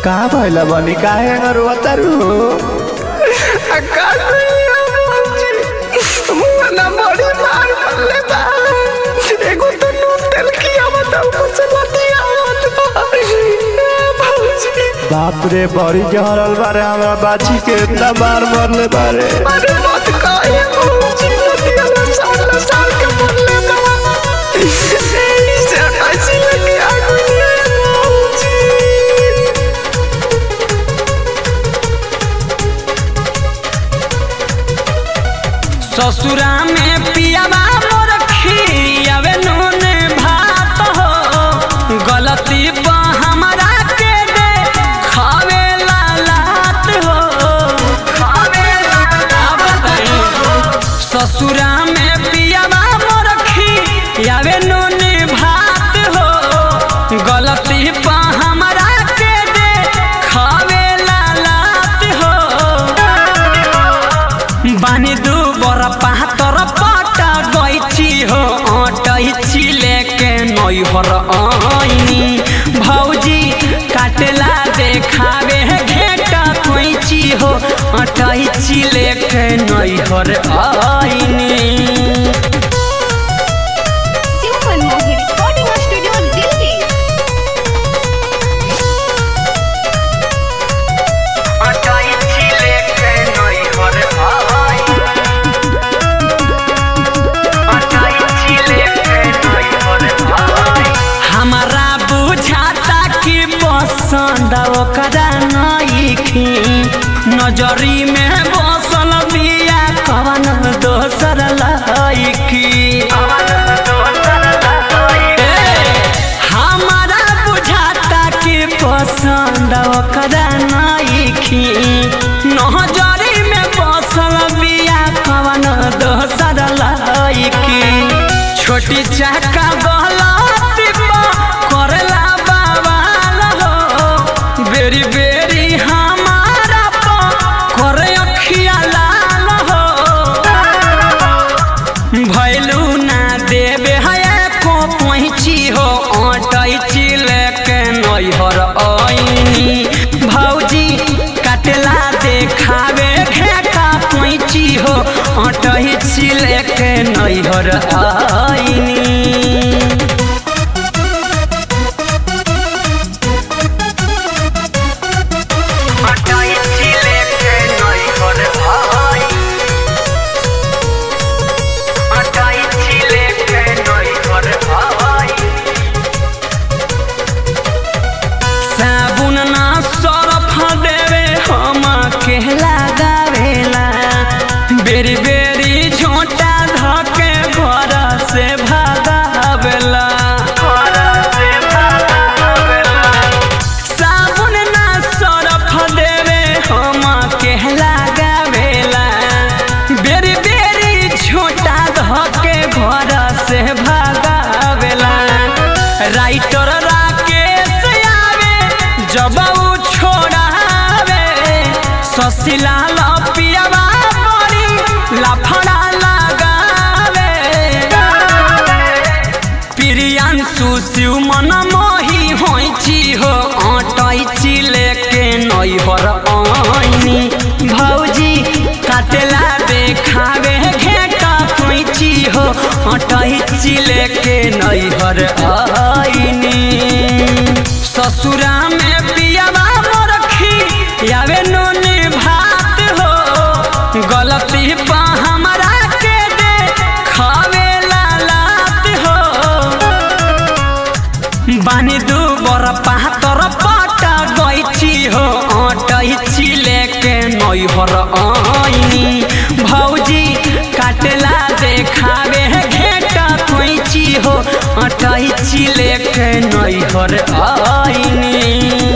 का भइला बनी काहे रोतारू आकाश भैया मौजी मुआना बड़ी मार मरले बा एगो तो नून तेल किया बता ऊपर से लतिया मत भौजी बाप रे बड़ी जहरल बारे हमरा बाची के इतना मार मरले बारे अरे मत कहे भौजी लतिया ना साल ना साल के मरले बा ऐसे ऐसे लगे आगुनिया भौजी ससुरा में पियावा मोर खियावे नून भात हो गलती पर हमरा के दे खावे लालात हो खावे लालात ससुरा में पियावा मोर खियावे नून भात हो गलती पर हमरा के दे खावे लालात हो बानी दू बर पातर पटा गैची हो अटैची लेके नैहर आइनी भौजी काटला देखावे घेटा कैची हो अटैची लेके नैहर आइनी Super Mohi Recording Studio Delhi. अटैची लेके नैहर आइनी अटैची लेके नैहर आइनी हमारा बुझाता कि पसंद ओकरा नइखी नजरी में बसल बिया कवन दोसर लइकी हमारा बुझाता कि पसंद ओकरा नइखी नजरी में बसल बिया कवन दोसर लइकी छोटी चाका गलती करेला बवाल हो बेरी बेरी हमारा करे अखिया लाल हो भैलू ना देवे है को पहुँची हो अटैची लेके नैहर आइनी भौजी काटला देखावे घेटा पहुँची हो अटैची लेके नैहर आइनी अटैची लेके नैहर आइनी अटैची लेके नैहर आइनी साबुन ना सरफ देवे हम के लगावेला बेरी बेरी झोटा धके घर से भागावेला साबुन ना सरफ देवे हम के लगावेला बेरी बेरी झोटा धके घर से भागावेला राइटर राकेश आवे जब उ छोड़ावे ससिला लपियावा बड़ी लाफड़ा लगावे प्रियांशु शिव मन मोही होइची हो अटैची लेके नैहर आइनी भौजी काटला देखावे घेटा कैची हो अटैची लेके नैहर आइनी ससुरा में पियावा मोर खियावे नून भात हो गलती पा हमरा के दे खावे लालात हो बानी दू बर पातर पटा गैची हो अटैची लेके नैहर आइनी भौजी काटला देखावे घेटा कैची हो अटैची लेके नैहर आइनी